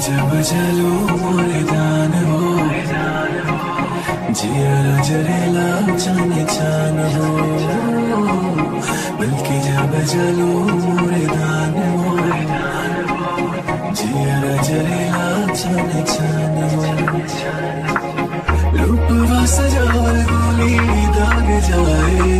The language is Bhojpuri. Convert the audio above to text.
जब जलो मोरे दान हो जिया जरेला जाने जान हो बल्कि जब जलो मोरे दान हो जिया जरेला जाने जान हो रूप सजाल गोली दाग जाए